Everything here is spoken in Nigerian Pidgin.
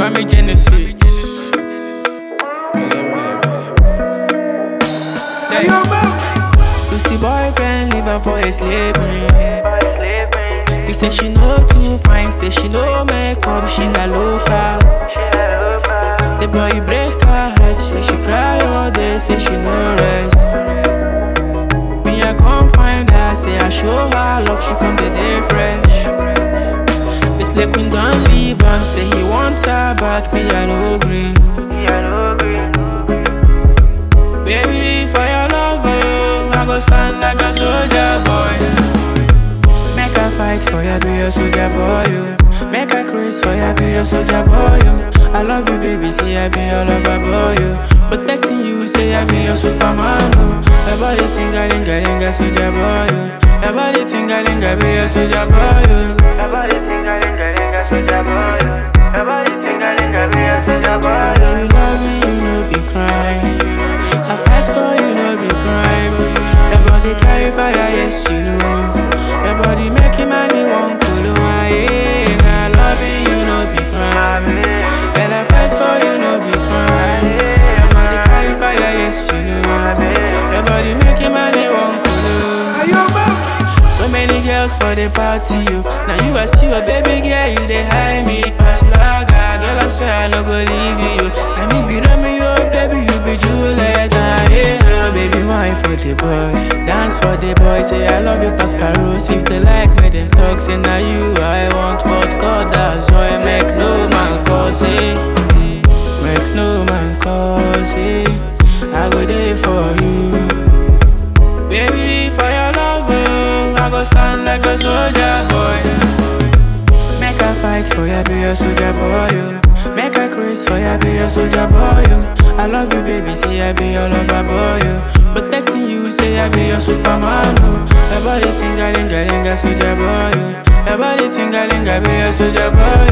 Kwame Genesis. Say, Lucy boyfriend leave her for a slavery. He say she no too fine, say she no makeup, she na local. The boy break her heart, say she cry all day, say she no rest. Me I come find her, say I show her love, she come the day fresh. This slave queen don't leave am, say he want her back, me I no agree. Baby, for your love, oh, I go stand like a soldier boy. Make a fight for you, be a soldier boy. You. Make a craze for you, be a soldier boy. You. I love you, baby, say I be your lover boy. You. Protecting you, say I be your superman. You. Your body tingalinga linga soldier boy. You. Your body tingalinga be a soldier boy. You. Your body tingalinga linga soldier boy. You. Your body tingalinga be a soldier boy. You. You love me, you know be crying. I fight for you, no be crime. Your body carry fire, yes you know. Your body making money, one cool away. I love you, you no be crime. Girl, I fight for you, no be crime. Your body carry fire, yes you know. Your body making money, one cool. So many girls for the party, you. Now you as you a baby girl, you they hide me past lager. Girl, I swear I no go leave you. Let me be Romeo, baby, you be Juliet. Ah, yeah, baby, wine for the boy, dance for the boy. Say I love you, Pascaros. If they like me, then talk. Say now you, I want what God does. Joy make no man cause it, make no man cause it. I go there for you. Baby, for your love, oh, I go stand like a soldier boy. Make a fight for you, be a soldier boy. You. Make a craze for you, be a soldier boy. You. I love you, baby, say I be your lover boy. You. Protecting you, say I be your superman. You. Your body tingalinga linga soldier boy. You. Your body tingalinga be a soldier boy.